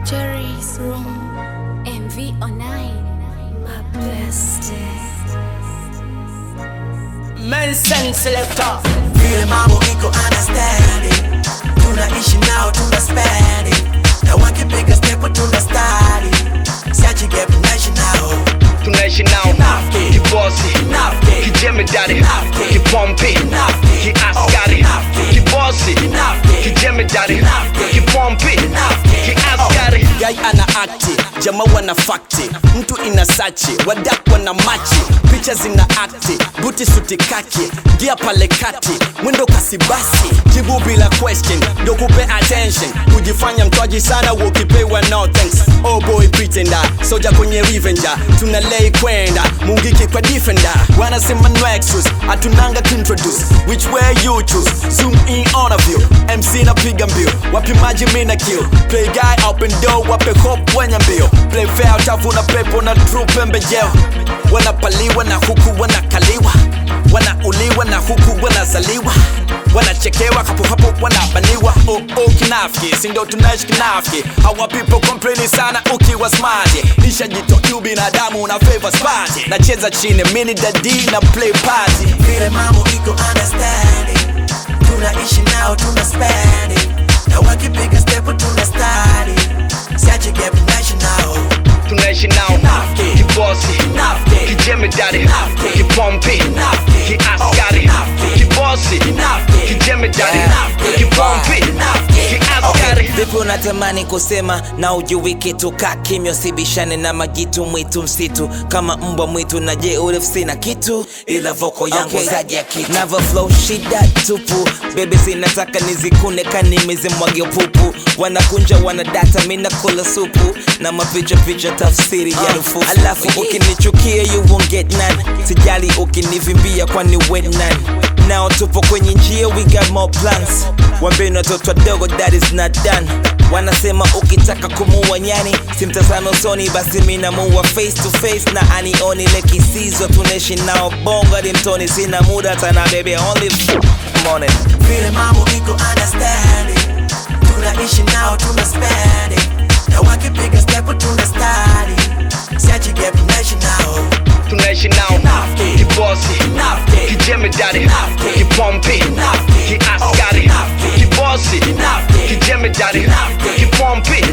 Jerry's room, MV online, my bestie. Mensen selector vile mambo iko understanding tunaishi nao tuna spending na wakipiga step tuna study siachi gap naishi nao tunaishi nao Kinafiki. kibosi Kinafiki. kijemedari Kinafiki. kipompi Kinafiki. kiaskari Kinafiki. kibosi Kinafiki. kijemedari Kinafiki. kipompi Kinafiki. kiaskari Guy ana akti, jamaa wana fakti Mtu ina sachi, wadak wana machi Picha zina akti, buti suti kaki Gia pale kati, mwendo kasi basi Jibu bila question, ndo kupe attention Kujifanya mtwaji sana, ukipewa no thanks Oh boy pretender, soja kwenye revenger Tuna lay kwenda, mungiki kwa defender Wanasema no excuse, hatunanga introduce Which way you choose, zoom in on a view MC napiga mbio, wapimaji mina kill Play guy open door, wape hope wenye mbio Play fair, utavuna pepo na true pembejeo Wanapaliwa na huku wanakaliwa Wanauliwa na huku wanazaliwa Wanachekewa hapo hapo wanabaniwa Oh oh kinafiki, si ndo tunaishi kinafiki Hawa people complain sana ukiwa smart Nishajito yu binadamu na favor spati Nacheza chini, mini dadi na play party vile mambo iko understanding tunaishi nao tuna spending na wakipiga step tuna study siachi gap naishi nao tunaishi nao Kinafiki. kibosi Kinafiki. kijemedari Kinafiki. kipompi Kinafiki. kiaskari Kinafiki. kibosi Kinafiki. kijemedari Kinafiki. kipompi Kinafiki. kiaskari vipi unatamani kusema na ujui kitu ka kimya usibishane na majitu mwitu msitu kama mbwa mwitu na je urefsi na kitu ila voko yangu Okay. zaja kitu navo flow shida tupu bebe zinataka nizikune kanimezimwage pupu wanakunja wanadata mina kula supu na mapicha picha tafsiri ya rufufu alafu ukinichukia you won't get none sijali ukinivimbia kwani wet none Now tupo kwenye njia we got more plans wambeni watoto wadogo that is not done wanasema ukitaka kumuua nyani simtazame usoni basi minamuua face to face na anioni lekisizo tunaishi nao bongo hadi mtoni sina muda tana bebe only morning vile mambo iko understanding tunaishi nao tuna spending na wakipiga step tuna study siachi gap naishi nao tunaishi nao Kinafiki. kibosi Kinafiki. kijemedari Kinafiki. kipompi Kinafiki. kiaskari Kinafiki. kibosi Kinafiki. kijemedari Kinafiki. kipompi